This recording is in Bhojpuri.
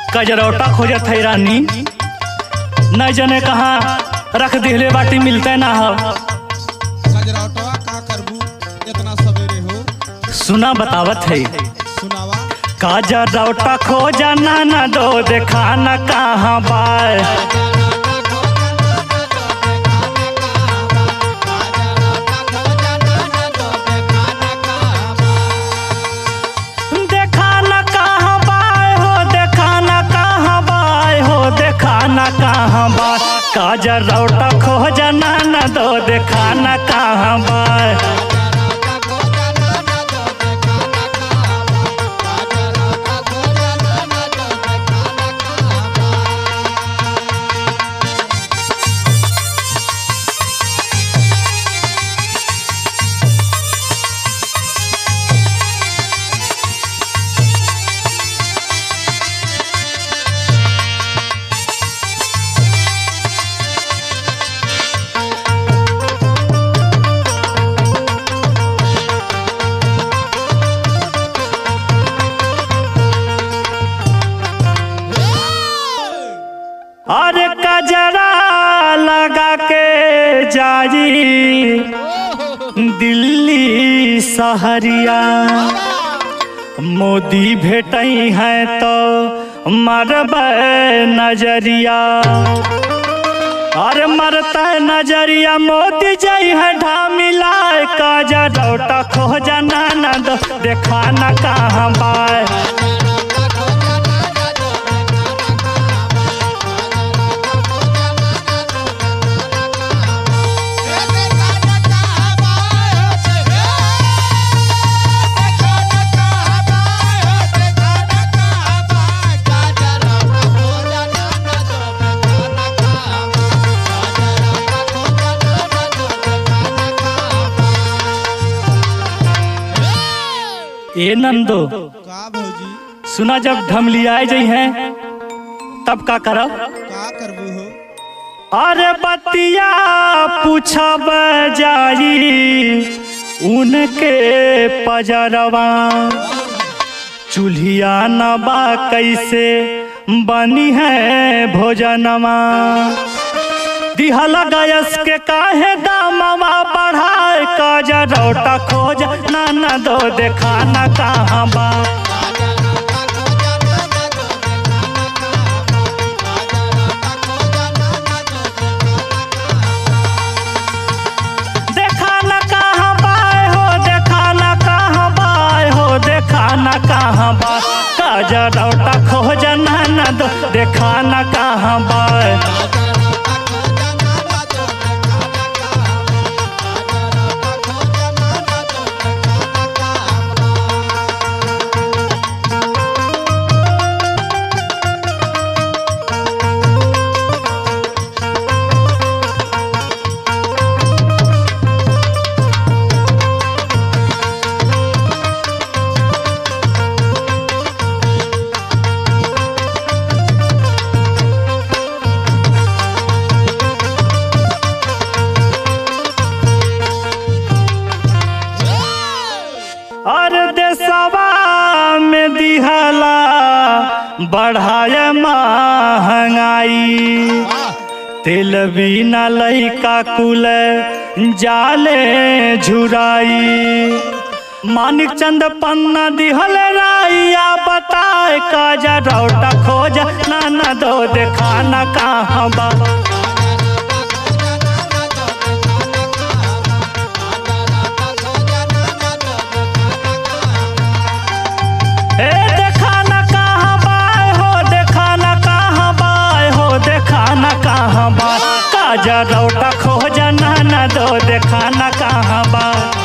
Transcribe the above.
कजरौटा खोजत है रानी न जने कहाँ रख दिहले बाटी मिलते ना हो गजराटवा का करबू इतना सवेरे हो सुना बतावत है सुनावा कजरौटा खोजा ना ना दो देखा न कहाँ बाय देखा न कहाँ बाय हो देखा न कहाँ बाय हो देखा न कहाँ बाय कजरौटा खोजा ना ना दो देखा न कहाँ बाय अरे कजरा लगा के जाई दिल्ली सहरिया मोदी भेटई है तो मरब नजरिया अरे मरता नजरिया मोदी जई है ढामिला कजरौटा खोजा ना ना दो देखा ना कहाँ बाय ए नंदो का भौजी सुना जब ढमलियाए जई हैं तब का करब का करबू हो अरे बतिया पूछब जाई उनके पजरवा चूल्हिया नबा कैसे बनी है भोजनवा दिहला गैस के काहे दामवा बढ़ाए कजरौटा खोज ना ना दो देखा ना कहाँ बा देखा न कहाँ बाय हो देखा न कहाँ बाय हो देखा न कहाँ बाय कजरौटा खोज ना न दो देखा न कहाँ बाय और देशवा में दिहला बढ़ाए महंगाई तेल बिना लइका कुल जाले झुराई मानिक चंद पन्ना दिहल राइया बताए काजा रौटा खोज ना ना दो देखा ना कहाँ बा ए देखा ना कहाँ बाय हो देखा ना कहाँ बाय हो देखा ना कहाँ बाय काजा रौटा खोज ना ना दो देखा ना कहाँ बाय